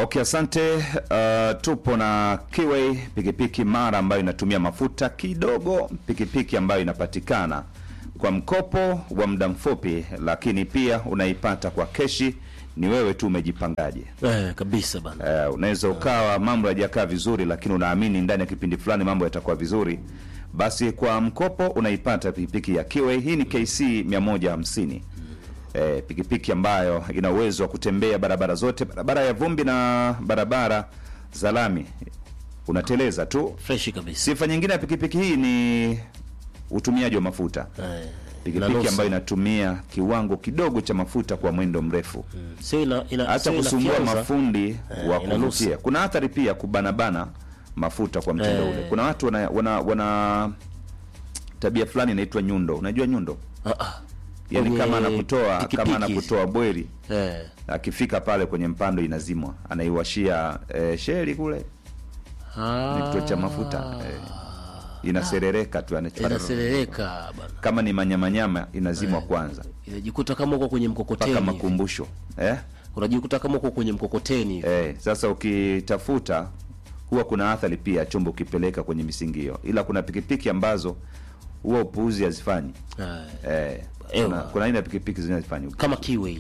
Okay, asante. Uh, tupo na Kiway pikipiki mara ambayo inatumia mafuta kidogo, pikipiki ambayo inapatikana kwa mkopo wa muda mfupi, lakini pia unaipata kwa keshi. Ni wewe tu umejipangaje. Eh, kabisa bana. Uh, unaweza ukawa mambo hayajakaa vizuri, lakini unaamini ndani ya kipindi fulani mambo yatakuwa vizuri, basi kwa mkopo unaipata pikipiki ya Kiway. Hii ni KC 150 eh, pikipiki ambayo ina uwezo wa kutembea barabara zote, barabara ya vumbi na barabara za lami, unateleza tu. Fresh kabisa. Sifa nyingine ya pikipiki hii ni utumiaji wa mafuta. Eh. Pikipiki inanusa. ambayo inatumia kiwango kidogo cha mafuta kwa mwendo mrefu Sio ina ina hata sio kusumbua inafyonza. mafundi Eh, wa inanusa. kuvutia. Kuna athari pia kubanabana mafuta kwa mtindo Eh. ule. Kuna watu wana, wana, wana tabia fulani inaitwa nyundo. Unajua nyundo? Ah, ah. Yaani Kwenye kama anakutoa kama pikipiki. anakutoa bweri Eh. akifika pale kwenye mpando inazimwa, anaiwashia eh, sheli kule Ah. ni kituo cha mafuta eh, inaserereka tu yani, Inaserereka bana. kama ni manyamanyama inazimwa kwanza Inajikuta kama uko kwenye mkokoteni. mpaka hivi. makumbusho eh? Unajikuta kama uko kwenye mkokoteni. hivi. Eh, sasa ukitafuta huwa kuna athari pia chombo ukipeleka kwenye misingio, ila kuna pikipiki ambazo huwa upuuzi hazifanyi. Eh. Eh, Ewa. kuna, kuna aina ya pikipiki zinazifanya. Kama Kiway.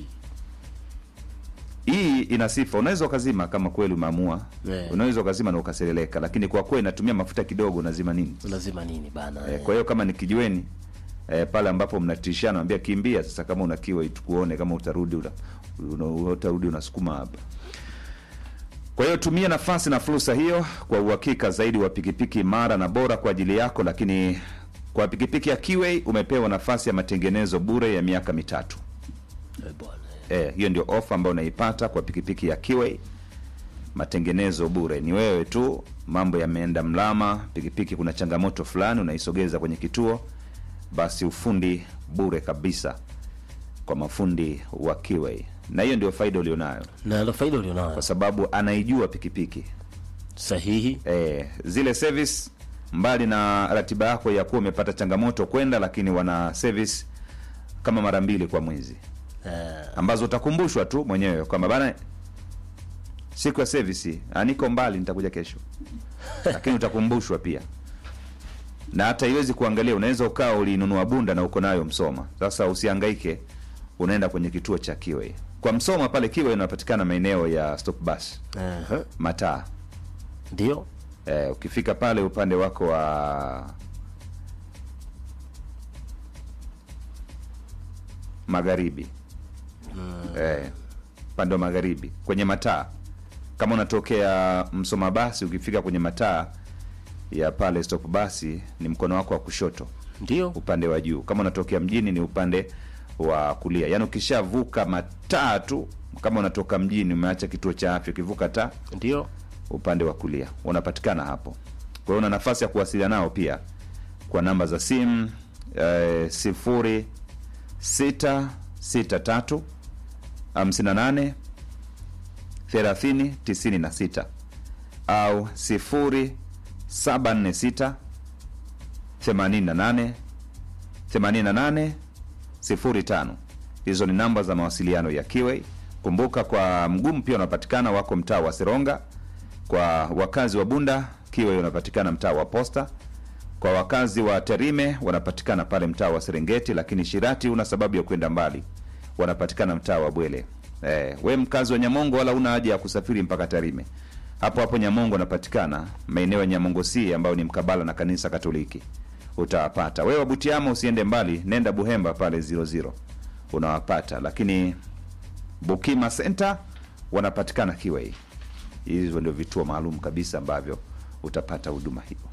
Hii ina sifa, unaweza ukazima kama kweli umeamua, Eh. unaweza ukazima na ukasereleka, lakini kwa kuwa inatumia mafuta kidogo, unazima nini? Unazima nini bana? Eh, kwa hiyo kama ni kijiweni eh, pale ambapo mnatishana, naambia kimbia sasa, kama unakiwa tukuone kama utarudi una, una, utarudi unasukuma hapa. Kwa hiyo tumia nafasi na fursa hiyo kwa uhakika zaidi wa pikipiki imara na bora kwa ajili yako. Lakini kwa pikipiki ya Kiway umepewa nafasi ya matengenezo bure ya miaka mitatu. Eh, bwana. Eh, hiyo ndio ofa ambayo unaipata kwa pikipiki ya Kiway, matengenezo bure. Ni wewe tu, mambo yameenda mlama, pikipiki kuna changamoto fulani, unaisogeza kwenye kituo, basi ufundi bure kabisa kwa mafundi wa Kiway, na hiyo ndio faida ulionayo, Na ndio faida ulionayo. kwa sababu anaijua pikipiki Sahihi. eh, zile service mbali na ratiba yako ya kuwa umepata changamoto kwenda, lakini wana service kama mara mbili kwa mwezi Eh. ambazo utakumbushwa tu mwenyewe kwamba bana, siku ya service ah, niko mbali, nitakuja kesho, lakini utakumbushwa pia, na hata iwezi kuangalia. Unaweza ukawa ulinunua bunda na uko nayo Msoma, sasa usihangaike, unaenda kwenye kituo cha Kiway kwa Msoma pale. Kiway inapatikana maeneo ya stop bus Eh. mataa Ndio. eh, ukifika pale upande wako wa magharibi eh, upande wa magharibi kwenye mataa, kama unatokea Msoma basi, ukifika kwenye mataa ya pale stop basi ni mkono wako wa kushoto Ndio. upande wa juu. Kama unatokea mjini ni upande wa kulia, yaani ukishavuka mataa tu, kama unatoka mjini umeacha kituo cha afya, ukivuka taa Ndio. upande wa kulia unapatikana hapo. Kwa hiyo una nafasi ya kuwasiliana nao pia kwa namba za simu eh, sifuri sita sita tatu hamsini na nane thelathini tisini na sita au sifuri saba nne sita themanini na nane themanini na nane sifuri tano. Hizo ni namba za mawasiliano ya Kiway. Kumbuka kwa mgumu pia unapatikana wako mtaa wa Seronga. Kwa wakazi wa Bunda, Kiway unapatikana mtaa wa Posta. Kwa wakazi wa Tarime wanapatikana pale mtaa wa Serengeti, lakini Shirati una sababu ya kwenda mbali, wanapatikana mtaa wa Bwele. Eh, we mkazi wa Nyamongo wala una haja ya kusafiri mpaka Tarime. Hapo hapo Nyamongo unapatikana maeneo ya Nyamongo C ambayo ni mkabala na kanisa Katoliki. Utawapata. Wewe wa Butiama usiende mbali, nenda Buhemba pale 00. Unawapata. Lakini Bukima Center wanapatikana Kiway. Hizo ndio vituo maalum kabisa ambavyo utapata huduma hiyo.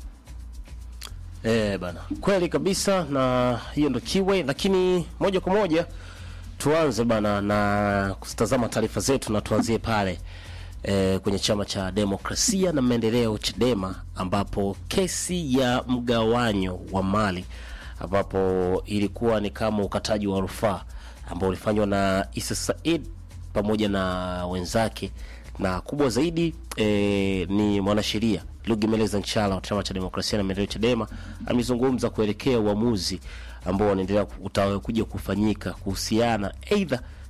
Eh, bana. Kweli kabisa na hiyo ndo Kiway, lakini moja kwa moja tuanze bana na kutazama taarifa zetu na tuanzie pale eh, kwenye chama cha demokrasia na maendeleo Chadema, ambapo kesi ya mgawanyo wa mali ambapo ilikuwa ni kama ukataji wa rufaa ambao ulifanywa na Isa Said pamoja na wenzake na kubwa zaidi e, ni mwanasheria Lugemeleza Nchala wa chama cha demokrasia na maendeleo Chadema amezungumza kuelekea uamuzi ambao wanaendelea utakuja kufanyika kuhusiana aidha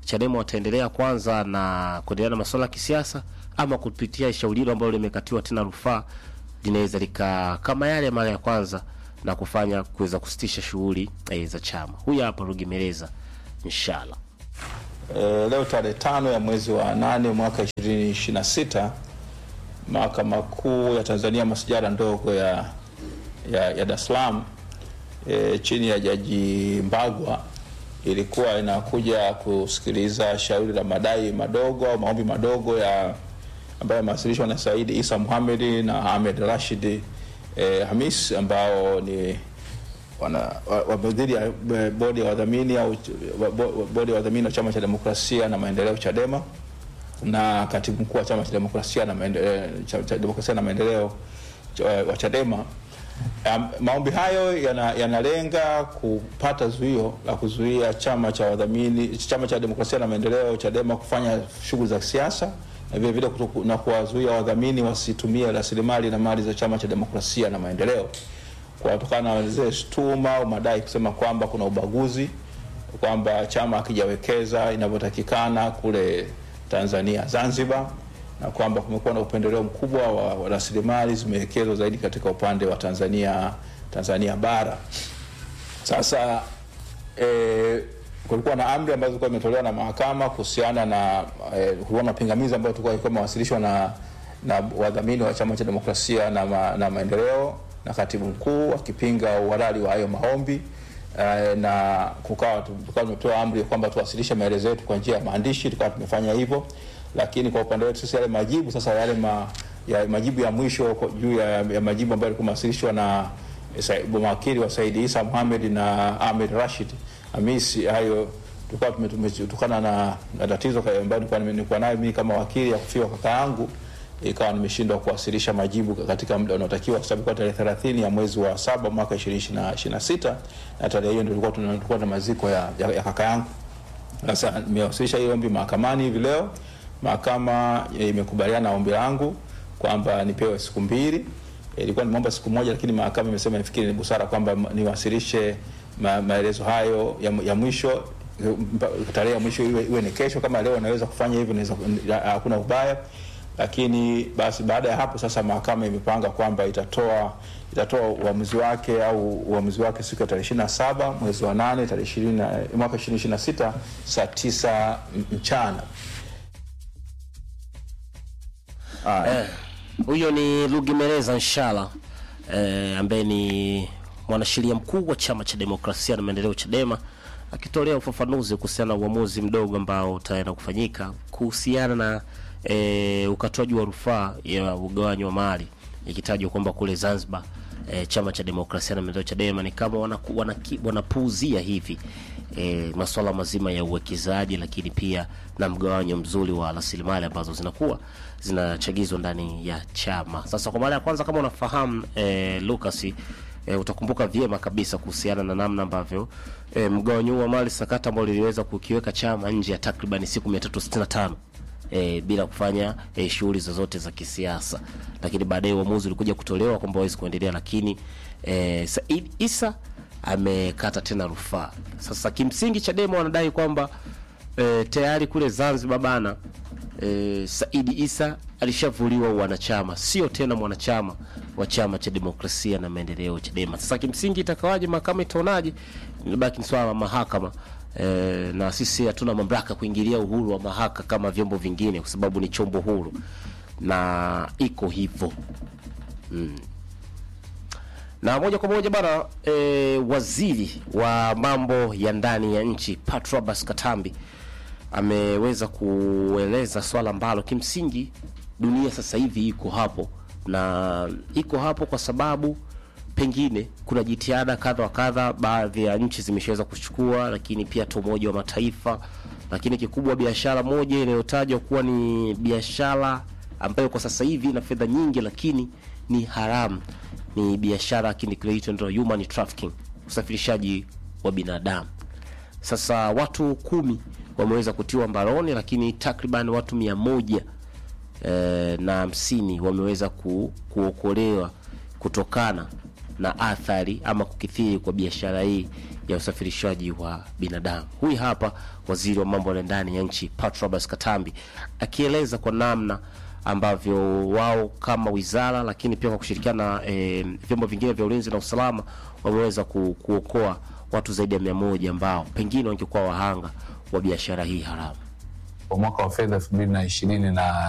Chadema wataendelea kwanza na kuendelea na masuala ya kisiasa ama kupitia shauri hilo ambalo limekatiwa tena rufaa linaweza lika kama yale mara ya kwanza na kufanya kuweza kusitisha shughuli eh, za chama. Huyu hapa Rugemeleza inshallah. E, leo tarehe tano ya mwezi wa nane mwaka 2026 mahakama kuu ya Tanzania masijara ndogo ya, ya, ya Dar es Salaam e, chini ya jaji Mbagwa ilikuwa inakuja kusikiliza shauri la madai madogo au maombi madogo ya ambayo yamewasilishwa na Saidi Isa Muhamedi na Ahmed Rashid e, Hamis ambao ni wana wamedhiri ya eh, bodi ya wadhamini au wa- bo- bodi ya wadhamini wa chama cha demokrasia na maendeleo Chadema na katibu mkuu wa chama cha demokrasia na maendeleo, cha, cha demokrasia na maendeleo cha- wa Chadema. Um, maombi hayo yana- yanalenga kupata zuio la kuzuia chama cha wadhamini chama cha demokrasia na maendeleo Chadema kufanya shughuli za kisiasa na vile vile kutoku- na kuwazuia wadhamini wasitumie rasilimali na mali za chama cha demokrasia na maendeleo kutokana na zile shutuma au madai kusema kwamba kuna ubaguzi, kwamba chama hakijawekeza inavyotakikana kule Tanzania Zanzibar, na kwamba kumekuwa na upendeleo mkubwa wa, wa rasilimali zimewekezwa zaidi katika upande wa Tanzania Tanzania bara. Sasa e, kulikuwa na amri ambazo zilikuwa imetolewa na mahakama kuhusiana na e, kulikuwa na mapingamizi ambayo tulikuwa ilikuwa imewasilishwa na na wadhamini wa chama cha demokrasia na, ma, na maendeleo na katibu mkuu akipinga uhalali wa hayo maombi e, na kukawa tukawa tumetoa amri kwamba tuwasilishe maelezo yetu kwa njia ya maandishi, tukawa tumefanya hivyo, lakini kwa upande wetu sisi yale majibu sasa yale ma, ya majibu ya mwisho kwa- juu ya, ya majibu ambayo yalikuwa yamewasilishwa na Sa- mawakili wa Saidi Isa Mohamed na Ahmed Rashid Hamisi, hayo tulikuwa tume- tume- kutokana na, na tatizo ka- ambayo nilikuwa nime- nilikuwa nayo mimi kama wakili ya kufiwa kaka yangu, ikawa nimeshindwa kuwasilisha majibu katika muda unaotakiwa, kwa sababu kwa tarehe 30 ya mwezi wa saba mwaka 2026 na tarehe hiyo ndio tulikuwa tuna- tulikuwa na maziko ya, ya, ya kaka yangu. Sasa nimewasilisha hiyo ombi mahakamani hivi leo. Mahakama eh, imekubaliana na ombi langu kwamba nipewe siku mbili. Eh, Ilikuwa nimeomba siku moja, lakini mahakama imesema nifikiri ni busara kwamba m- niwasilishe ma, maelezo hayo ya, ya mwisho eh, mpa- tarehe ya mwisho iwe, iwe ni kesho. Kama leo naweza kufanya hivyo, naweza hakuna ubaya, lakini basi baada ya hapo sasa mahakama imepanga kwamba itatoa itatoa uamuzi wake au uamuzi wake siku ya tarehe 27 mwezi wa 8 tarehe 20 na- mwaka 2026 saa 9 mchana. Huyo ni Rugemeleza Nshala eh, ambaye ni mwanasheria mkuu wa chama cha demokrasia na maendeleo Chadema akitolea ufafanuzi kuhusiana na uamuzi mdogo ambao utaenda kufanyika kuhusiana na eh, ukatoaji wa rufaa ya ugawanyi wa mali ikitajwa kwamba kule Zanzibar eh, chama cha demokrasia na maendeleo Chadema ni kama wanaku- wanaki- wanapuuzia hivi eh, masuala mazima ya uwekezaji, lakini pia na mgawanyo mzuri wa rasilimali ambazo zinakuwa zinachagizwa ndani ya chama. Sasa kwa mara ya kwanza, kama unafahamu eh, Lucas eh, utakumbuka vyema kabisa kuhusiana na namna ambavyo eh, mgawanyo huu wa mali sakata ambao liliweza kukiweka chama nje ya takriban siku 365 e, bila kufanya e, shughuli zozote za kisiasa, lakini baadaye uamuzi ulikuja kutolewa kwamba hawezi kuendelea, lakini e, Said Isa amekata tena rufaa. Sasa kimsingi Chadema wanadai kwamba e, tayari kule Zanzibar bana e, Said Isa alishavuliwa wanachama, sio tena mwanachama wa chama cha demokrasia na maendeleo Chadema. Sasa kimsingi itakawaje, mahakama itaonaje, inabaki ni swala la mahakama e, na sisi hatuna mamlaka kuingilia uhuru wa mahakama kama vyombo vingine, kwa sababu ni chombo huru na iko hivyo na moja kwa moja bana e, waziri wa mambo ya ndani ya nchi Patrobas Katambi ameweza kueleza swala ambalo kimsingi dunia sasa hivi iko hapo na iko hapo kwa sababu pengine kuna jitihada kadha wa kadha baadhi ya nchi zimeshaweza kuchukua, lakini pia hata Umoja wa Mataifa. Lakini kikubwa, biashara moja inayotajwa kuwa ni biashara ambayo kwa sasa hivi ina fedha nyingi, lakini ni haramu, ni biashara kile kinaitwa human trafficking, usafirishaji wa binadamu. Sasa watu kumi wameweza kutiwa mbaroni, lakini takriban watu mia moja eh, na hamsini wameweza ku, kuokolewa kutokana na athari ama kukithiri kwa biashara hii ya usafirishaji wa binadamu. Huyu hapa waziri wa mambo ya ndani ya nchi Patrobas Katambi akieleza kwa namna ambavyo wao kama wizara, lakini pia kwa kushirikiana na e, vyombo vingine vya ulinzi na usalama wameweza ku, kuokoa watu zaidi ya mia moja ambao pengine wangekuwa wahanga wa biashara hii haramu. kwa mwaka wa fedha elfu mbili na ishirini na